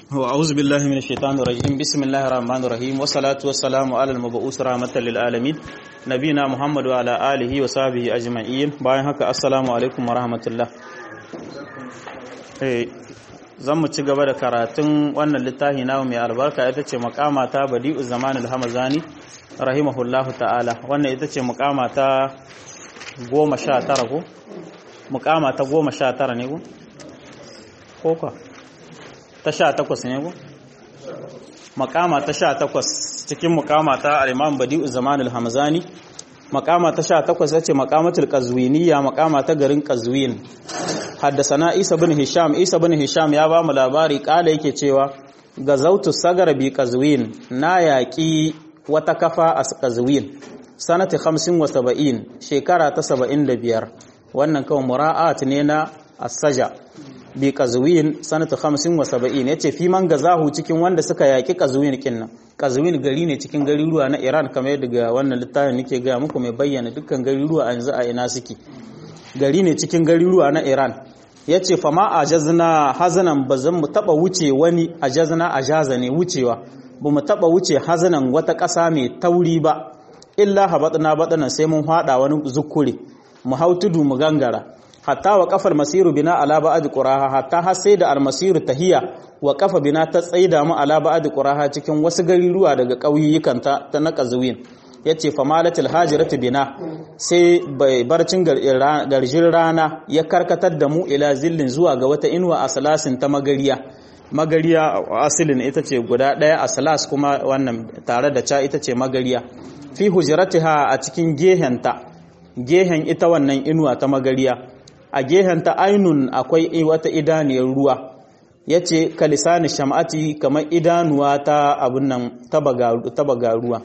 وأعوذ بالله من الشيطان الرجيم بسم الله الرحمن الرحيم والصلاة والسلام على المبعوث رحمة للعالمين نبينا محمد وعلى آله وصحبه أجمعين bayan haka assalamu alaikum warahmatullah eh zan mu ci gaba da karatun wannan littafi na mai albarka ita ce makama ta badi'u zaman al-hamazani rahimahullahu ta'ala wannan ita ce makama ta goma sha tara ko mukama ta goma sha tara ne ko ko ka ta sha takwas ne ko makama ta sha takwas cikin mukama ta al-imam badi'u zaman al-hamzani makama ta sha takwas yace makamatul qazwiniya makama ta garin qazwin haddasana isa bin hisham isa bin hisham ya ba mu labari kala yake cewa gazautu sagar bi qazwin na yaki wata kafa a qazwin sanati 75 shekara ta 75 wannan kawai mura'at ne na asaja bi qazwin sanata 75 yace fi man gazahu cikin wanda suka yaki qazwin kinnan qazwin gari ne cikin garuruwa na Iran kamar yadda ga wannan littafin nake ga muku mai bayyana dukkan garuruwa yanzu a ina suke gari ne cikin garuruwa na Iran yace fa ma ajazna hazanan bazan mu taba wuce wani ajazna ajaza ne wucewa ba mu taba wuce hazanan wata ƙasa mai tauri ba illa habatna batanan sai mun hada wani zukure mu hau tudu mu gangara hatta wa kafar masiru bina ala ba'd quraha hatta har sai da almasiru tahiya wa kafa bina ta tsaida mu ala ba'd quraha cikin wasu gariruwa daga ƙauyukan ta ta na qazwin yace fa malatul hajiratu bina sai bai barcin garjin rana ya karkatar da mu ila zillin zuwa ga wata inuwa a salasin ta magariya magariya asilin ita ce guda daya a salas kuma wannan tare da ca ita ce magariya fi hujratiha a cikin gehenta gehen ita wannan inuwa ta magariya a gehenta ainun akwai wata idaniyar ruwa ya ce kalisani sham'ati kamar idanuwa ta abin nan tabaga ruwa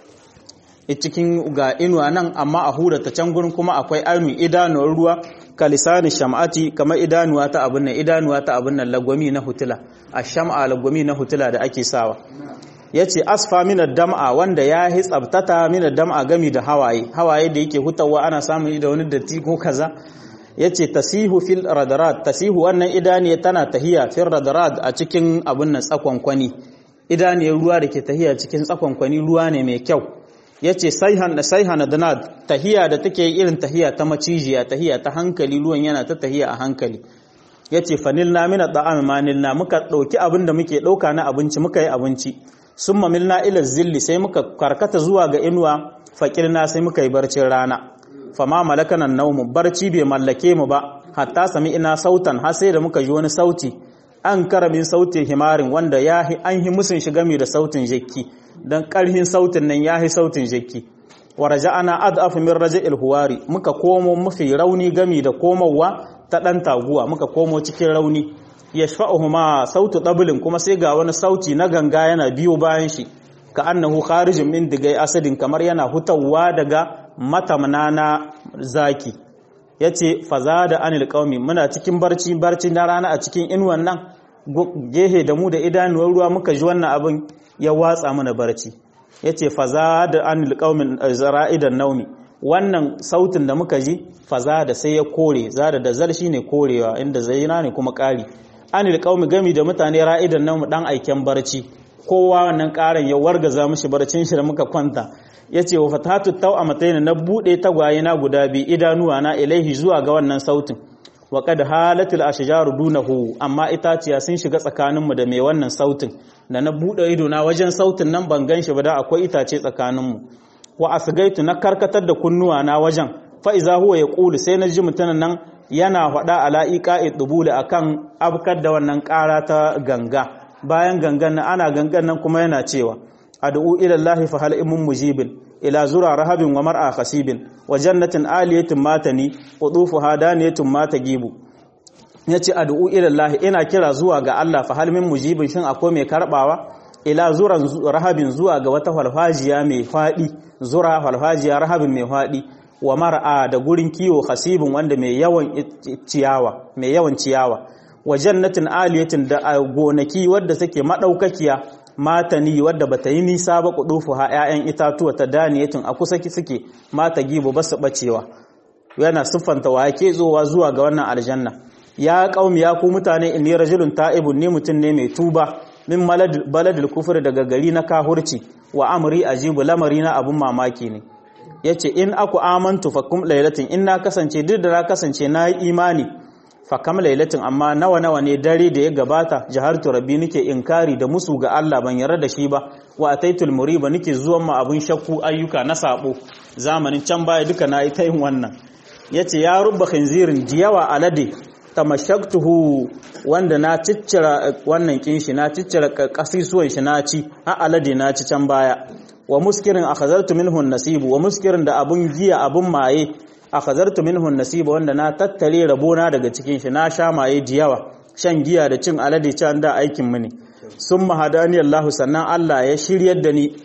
cikin ga inuwa nan amma a hura ta can gurin kuma akwai ainun idanuwar ruwa kalisani sham'ati kamar idanuwa ta abin nan idanuwa ta abin nan lagwami na hutula a sham'a lagwami na hutula da ake sawa ya ce asfa minar dam'a wanda ya yi tsabtata minar dam'a gami da hawaye hawaye da yake hutawa ana samun da wani datti ko kaza ya ce tasihu fil radarat tasihu wannan idaniya tana tahiya fil radarat a cikin abin nan tsakonkwani idaniyar ruwa da ke tahiya cikin tsakonkwani ruwa ne mai kyau ya ce saihan danad tahiya da take irin tahiya ta macijiya tahiya ta hankali ruwan yana ta tahiya a hankali ya ce fanilna mina da'am manilna muka ɗauki abin da muke ɗauka na abinci muka yi abinci sun mamilna ila zilli sai muka karkata zuwa ga inuwa faƙirna sai muka yi barcin rana fama malakanan naumu barci bai mallake mu ba hatta sami ina sautan har sai da muka ji wani sauti an karamin sautin himarin wanda ya an hi musun shiga mai da sautin jekki dan karhin sautin nan ya hi sautin jekki wa raja'ana ad'afu min raja'il huwari muka komo mafi rauni gami da komowa ta dan taguwa muka komo cikin rauni yashfa'uhuma sautu dablin kuma sai ga wani sauti na ganga yana biyo bayan shi ka annahu kharijun min digai asadin kamar yana hutawa daga matamna na zaki yace fazada anil qaumi muna cikin barci barci na rana a cikin inuwan nan gehe da mu da idanuwar ruwa muka ji wannan abin ya watsa mana barci yace fazada anil qaumi zara'idan naumi wannan sautin da muka ji fazada sai ya kore zada da zal shine korewa inda zaina ne kuma kari anil qaumi gami da mutane ra'idan naumi dan aiken barci kowa wannan karan ya wargaza mishi barcin shi da muka kwanta ya ce wa fatatu tau a matsayin na buɗe tagwaye na guda bi idanuwa na ilaihi zuwa ga wannan sautin wa kad halatul ashjaru dunahu amma itaciya sun shiga tsakaninmu da mai wannan sautin da na buɗe ido na wajen sautin nan ban gan shi ba da akwai itace tsakaninmu wa asgaitu na karkatar da kunnuwa na wajen fa iza huwa yaqulu sai na ji mutumin nan yana faɗa ala iqa'i dubul akan abkar da wannan ƙara ta ganga bayan gangan nan ana gangan nan kuma yana cewa ad'u ila Allah fa hal imun mujibin ila zura rahabin wa mar'a khasibin wa jannatin aliyatin matani qudufu hadaniyatun matagibu yace ad'u ila Allah ina kira zuwa ga Allah fa hal min mujibin shin akwai mai karbawa ila zuran rahabin zuwa ga wata falfajiya mai fadi zura falfajiya rahabin mai fadi wa mar'a da gurin kiwo khasibin wanda mai yawan ciyawa mai yawan ciyawa wa jannatin aliyatin da gonaki wadda take madaukakiya matani wadda bata yi nisa ba kudufu ha ƴaƴan itatuwa ta daniyatin a kusa suke mata gibo ba su bacewa yana siffanta wa yake zowa zuwa ga wannan aljanna ya qaumi ya ku mutane inni rajulun ta'ibun ni mutun ne mai tuba min baladil kufur daga gari na kahurci wa amri ajibu lamari na abun mamaki ne yace in aku amantu fakum lailatin in na kasance duk da na kasance na yi imani fakam lailatin amma nawa nawa ne dare da ya gabata jahartu rabbi nake inkari da musu ga Allah ban yarda da shi ba wa ataitul muriba nake zuwan ma abun shakku ayyuka na sabo zamanin can baya duka na yi ta yin wannan yace ya rubba khinzirin jiyawa alade tamashaktuhu wanda na ciccira wannan kinshi na ciccira kasisuwan shi na ci a alade na ci can baya wa muskirin akhazartu minhu nasibu wa muskirin da abun giya abun maye akhazartu minhu nasibu wanda na tattare rabona daga cikin shi na sha maye jiyawa shan giya da cin alade can da aikin mu ne summa hadani Allah sannan Allah ya shiryar da ni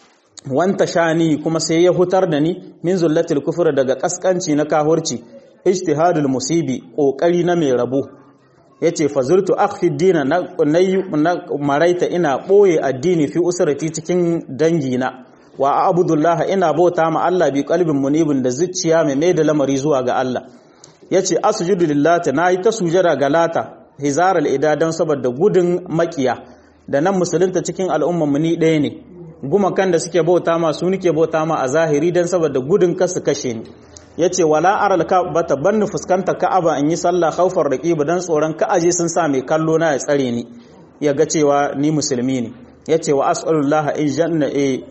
wanta shani kuma sai ya hutar da ni min zullatil kufr daga kaskanci na kahurci ijtihadul musibi kokari na mai rabo yace fazurtu akhfi dina na, na maraita ina boye addini fi usrati cikin dangina wa abudullah ina bauta ma Allah bi qalbin munibin da zuciya mai mai da lamari zuwa ga Allah yace asjudu lillahi nayi ta sujada ga lata hizaral idadan saboda gudun makiya da nan musulunta cikin al'umman mu ni ɗaya ne gumakan da suke bauta ma su nike bauta ma a zahiri dan saboda gudun kasu kashe ni yace wala aral ka'bata banni fuskanta ka'aba in yi sallah khaufar raqiba dan tsoron ka'aje sun sa mai kallo na ya tsare ni ya ga cewa ni musulmi ne yace wa as'alullah in janna e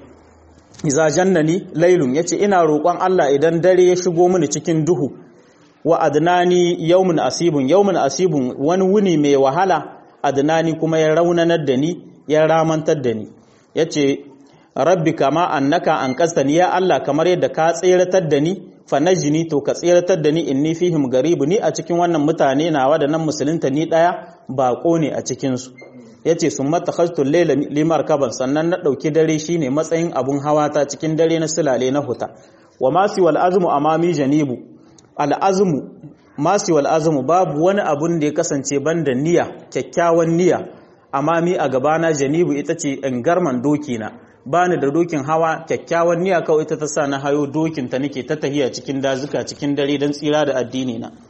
iza jannani laylun yace ina roƙon Allah idan dare ya shigo mini cikin duhu wa adnani yawmun asibun yawmun asibun wani wuni mai wahala adnani kuma ya raunanar da ni ya ramantar da ni yace rabbi kama annaka an kastani ya Allah kamar yadda ka tseratar da ni fanajini to ka tseratar da ni inni fihim garibu ni a cikin wannan mutane nawa da nan musulunta ni daya bako ne a cikin su yace summa takhaztu layla limar kaban sannan na dauki dare shine matsayin abun hawa ta cikin dare na sulale na huta wa masi wal azmu amami janibu al azmu masi wal azmu babu wani abun da ya kasance banda niyya kyakkyawan niyya amami a gabana janibu ita ce garman doki na bani da dokin hawa kyakkyawan niyya kawai ita ta sa na hayo dokin ta nake ta tahiya cikin dazuka cikin dare don tsira da addini na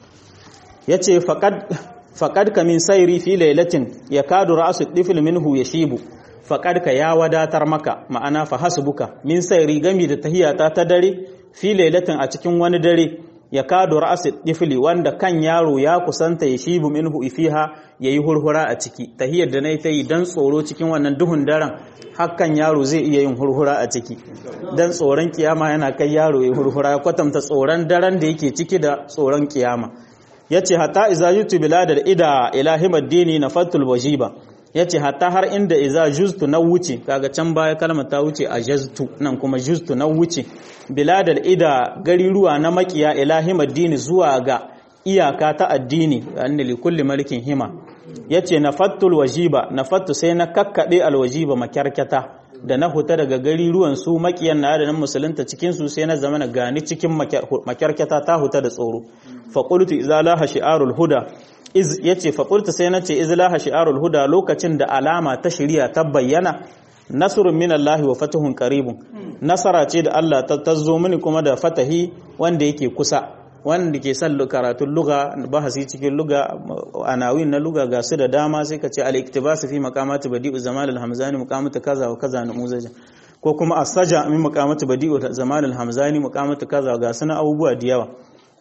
yace faqad faqad ka min sayri fi lailatin yakadu ra'su tifl minhu yashibu faqad ka ya wadatar maka ma'ana fa hasbuka min sayri gami da tahiya ta ta dare fi lailatin a cikin wani dare yakadu ra'su tifli wanda kan yaro ya kusanta yashibu minhu ifiha yayi hurhura a ciki tahiyar da nayi ta yi dan tsoro cikin wannan duhun daren hakan yaro zai iya yin hurhura a ciki dan tsoron kiyama yana kai yaro ya hurhura ya kwatanta tsoron daren da yake ciki da tsoron kiyama yace hatta iza yutu biladal ida ilahimad dini nafatul wajiba yace hatta har inda iza juztu na wuce kaga can baya kalmar ta wuce a jaztu nan kuma juztu na wuce biladal ida gariruwa na makiya ilahimad dini zuwa ga iyaka ta addini anna li kulli malikin hima yace nafattul wajiba nafattu sai na kakkabe alwajiba makyarkata da na huta daga gari ruwan su makiyan na da nan musulunta cikin su sai na zama na gani cikin makyarkata ta huta da tsoro fa qultu idza laha shi'arul huda iz yace fa qultu sai nace iz laha shi'arul huda lokacin da alama ta shari'a ta bayyana nasrun minallahi wa fatuhun qaribun nasara ce da Allah ta tazo mini kuma da fatahi wanda yake kusa wanda ke son karatun luga bahasi cikin luga anawin na luga ga su da dama sai ka ce al-iktibas fi maqamati badi'u zaman al-hamzani maqamatu kaza wa kaza na muzaja ko kuma as-saja min maqamati badi'u zaman al-hamzani maqamatu kaza ga suna abubuwa da yawa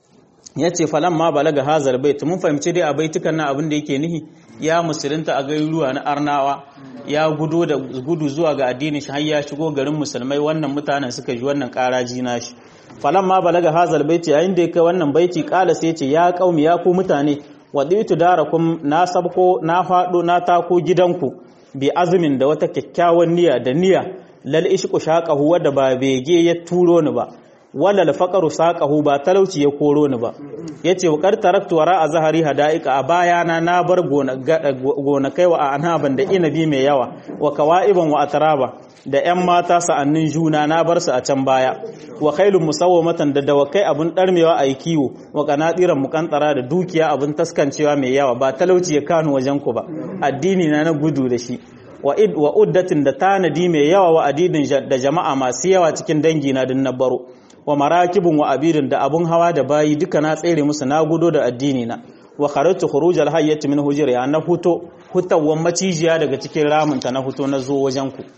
yace falan ma balaga hazar bait mun fahimci dai a baitukan na abin da yake nihi ya musulunta a gairuwa na arnawa ya gudo da gudu zuwa ga addinin shi har ya shigo garin musulmai wannan mutanen suka ji wannan karaji nashi ma balaga hazal baiti yayin da kai wannan baiti kala sai ce ya kaumi ya ku mutane waditu darakum na sabko na fado na tako gidanku bi azumin da wata kyakkyawan niyya da niyya lal ishqu shaqahu wadda ba bege ya turo ni ba wala al faqru saqahu ba talauci ya koro ni ba yace wa qad taraktu wara a zahari hadaika a bayana na bar gona kai wa anaban da inabi mai yawa wa kawaiban wa atraba da ‘yan mata sa'annin juna na bar su a can baya, wa kailun musawwamatan da dawakai abin ɗarmewa a yi kiwo, wa ƙanaɗiran mukantara da dukiya abin taskancewa mai yawa ba talauci ya kanu wajen ku ba, addini na na gudu da shi, wa uddatin da tanadi mai yawa wa adidin da jama'a masu yawa cikin dangi na din na baro, wa marakibin wa abidin da abun hawa da bayi duka na tsere musu na gudo da addini na, wa kharajtu khuruj al-hayyati min hujriha na huto hutawan macijiya daga cikin ramunta na huto na zo wajen ku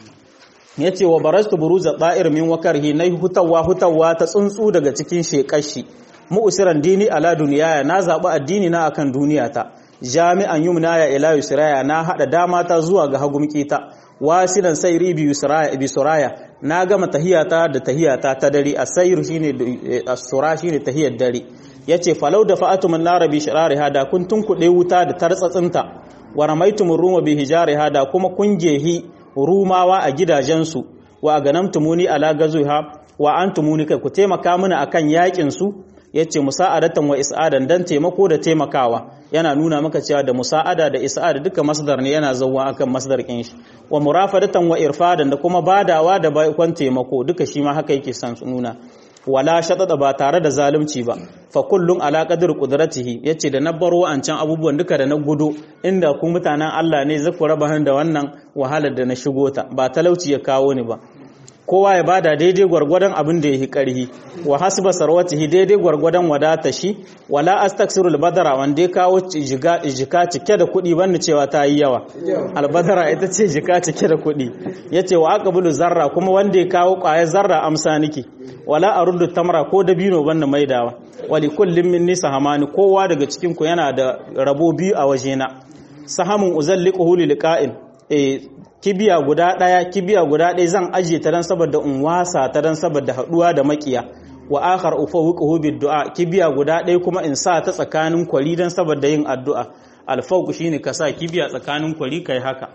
yace wa barastu buruza da'ir min wakarhi na hutawa hutawa ta tsuntsu daga cikin shekashi mu'siran dini ala duniyaya na zabi addini na akan duniyata jami'an yumnaya ila yusraya na hada dama ta zuwa ga hagumkita wasilan sayri bi yusraya bi suraya na gama tahiyata da tahiyata ta dare asayru shine as-sura shine tahiyar dare yace falau da fa'atu min narabi shirariha da kun tunkuɗe wuta da tartsatsinta wa ramaitum ruma bi hijariha da kuma kun gehi rumawa a gidajensu wa aganamtumuni ala gazuha wa antumuni kai ku taimaka mana akan yakin su yace musa'adatan wa is'adan dan taimako da taimakawa yana nuna maka cewa da musa'ada da is'ada duka masdar ne yana zawwa akan masdar kin shi wa murafadatan wa irfadan da kuma badawa da baikon taimako duka shi ma haka yake san nuna wala shatada ba tare da zalunci ba fa kullun ala qadri qudratihi yace da na baro wa'ancan abubuwan duka da na gudu inda ku mutanen Allah ne zaku raba da wannan wahalar da na shigo ta ba talauci ya kawo ni ba kowa ya bada daidai gwargwadon abin da ya yi ƙarhi wa hasba sarwatihi daidai gwargwadon wadata shi wala astaksirul badara wanda ya kawo jika cike da kuɗi banda cewa ta yi yawa albadara ita ce jika cike da kuɗi ya ce wa aqbulu zarra kuma wanda ya kawo ƙwayar zarra amsa niki wala aruddu tamra ko dabino banda maidawa wali kullum min nisa hamani kowa daga cikin ku yana da rabo biyu a wajena sahamun uzalliquhu lilqa'in eh kibiya guda ɗaya kibiya guda ɗaya zan ajiye ta dan saboda in wasa ta dan saboda haɗuwa da makiya wa akhar ufawwiquhu bid du'a kibiya guda ɗaya kuma in sa ta tsakanin kwari dan saboda yin addu'a alfawq shine ka sa kibiya tsakanin kwari kai haka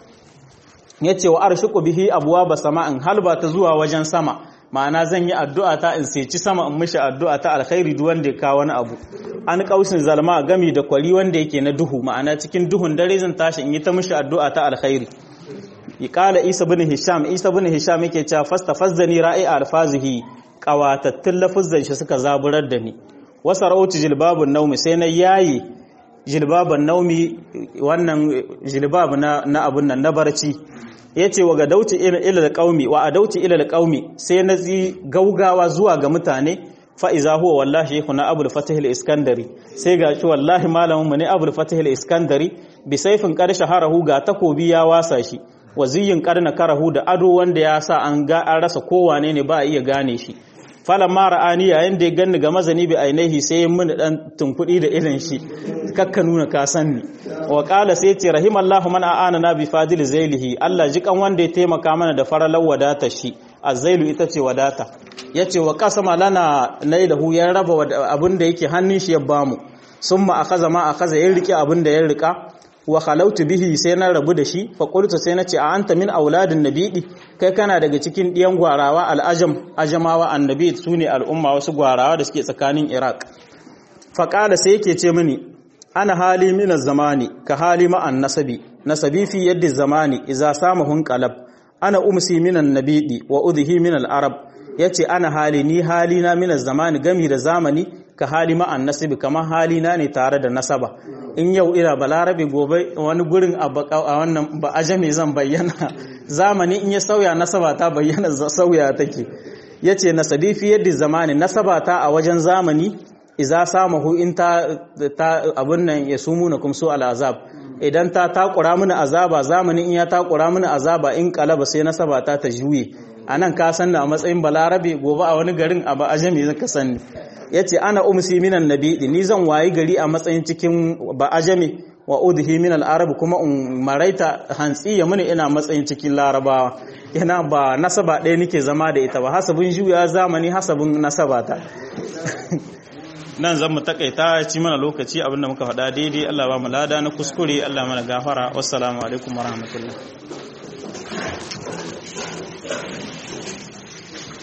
yace wa arshiqu bihi abwaba sama'in halba ta zuwa wajen sama ma'ana zan yi addu'a ta in seci sama in mishi addu'a ta alkhairi duk wanda ya kawo wani abu an kausin zalma gami da kwari wanda yake na duhu ma'ana cikin duhun dare zan tashi in yi ta mishi addu'a ta alkhairi Iƙala Isa bin Hisham Isa bin Hisham yake cewa fastafazzani ra'i alfazihi qawatattun lafuzzan shi suka zaburar da ni wasa rauti jilbabun naumi sai na yayi jilbaban naumi wannan jilbab na na abun nan na barci yace wa ga dauti ila alqaumi wa adauti ila alqaumi sai na zi gaugawa zuwa ga mutane fa iza huwa wallahi shaykhuna abul fatih al-iskandari sai ga shi wallahi malamin mu ne abul fatih al-iskandari bi sayfin qad shaharahu ga takobi ya wasa shi waziyin karna karahu da ado wanda ya sa an ga an rasa kowane ne ba a iya gane shi falan mara ani yayin da ya ganni ga mazani bi ainihi sai ya mun dan tunkudi da irin shi kakka nuna ka sanni wa qala sai ce rahimallahu man aana na bi fadil zailihi Allah jikan wanda ya taimaka mana da faralar wadata shi azailu ita ce wadata yace wa qasama lana nailahu ya raba abin da yake hannun shi ya bamu summa akaza ma akaza ya rike abin da ya rika wa khalautu bihi sai na rabu da shi fa qultu sai na ce a anta min auladin nabidi kai kana daga cikin diyan gwarawa al'ajam ajamawa annabi sune al'umma wasu gwarawa da suke tsakanin iraq fa qala sai yake ce mini ana hali min zamani ka hali ma an nasabi nasabi fi yaddi zamani idza samahun qalab ana umsi min nabidi wa udhi min al-arab yace ana hali ni hali na min zamani gami da zamani ka hali ma an nasabi kamar hali na ne tare da nasaba in yau ina balarabe gobe wani gurin a wannan ba ajami zan bayyana zamani in ya sauya nasaba ta bayyana sauya take yace nasabi fi yadda zamani nasaba ta a wajen zamani iza samahu in ta ta abun nan ya sumuna kum su al'azab idan ta takura mini azaba zamani in ya takura mini azaba in kalaba sai nasaba ta ta juye anan ka san a matsayin balarabe gobe a wani garin a ba ajami zaka sani ya ce ana umsi minan nabiɗi ni zan wayi gari a matsayin cikin ba'ajami wa udhi min al-arab kuma in maraita hantsi ya muni ina matsayin cikin larabawa yana ba nasaba ɗaya nake zama da ita ba hasabin juya zamani hasabin nasaba ta nan zan mu takaita ci mana lokaci abinda muka faɗa daidai Allah ba mu lada na kuskure Allah mana gafara wassalamu alaikum warahmatullahi